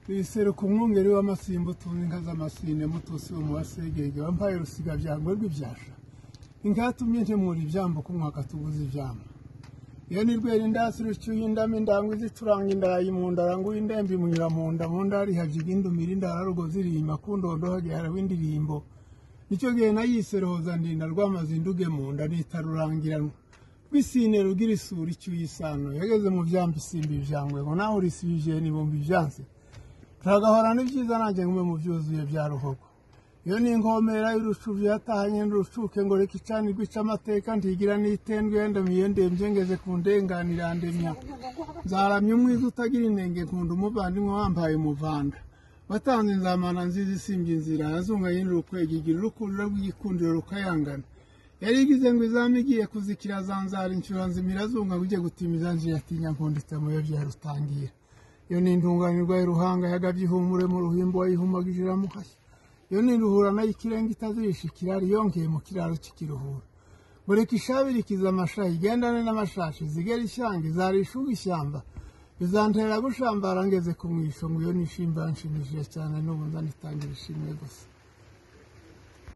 biseruka umwungeri w'amasimba utunga inka z'amasine mutusi umuwasegege wampaye rusigabyangwe rw'ibyasha inkatumye ntemura ibyambo kumwaka tuguze ibyambo iyo ni rwera indasi rucyuye indama indangwe izituranga indaya mu ndaranguye indembe imunyura mu nda mu nda rihajiga indumira indararugo zirima ku ndondo hagiharaho indirimbo nicyo gihe nayiserohoza ndinda rwamaze induge mu nda nitarurangiranwa rwisine rugira isura icyuye isano yageze mu byambi isimba ibyangwe ngo naho urisibije nibumba ibyansi turagahorana ibyiza nanjye ngume mu byuzuye bya ruhogo iyo ni inkomera y'urucuvu yatahanye n'urucuke ngo reka icanirwe ica amateka ntigira n'itendwe yendamiye ndembye ngeze ku ndenganira ndemya nzaramya umwiza utagira inenge nkunda umuvandimwe wambaye umuvanda watanze inzamana nziza isimbye inzira yazunga yinira ukwega igira urukurura rw'igikundiro rukayangana yari igize ngo izamu igiye kuzikira zanzara inshyura nzimira azunga ngo ujye gutimiza njiye atinya nkunditse mu yo byarutangira iyo ni intunganirwa y'uruhanga yagabye ihumure mu ruhimbo wayihumagije iramuhashya iyo ni iruhura nayo ikirenga itazirisha ikirari yongeye mu kiraro cy'ikiruhura bureka ishabirikiza amashayi igendane n'amashashi zigera ishyanga izarisha uba ishyamba bizantera gushambara ngeze ku mwisho ngo iyo nishimba yanshimishije cyane n'ubu nzanitangira ishimwe gusa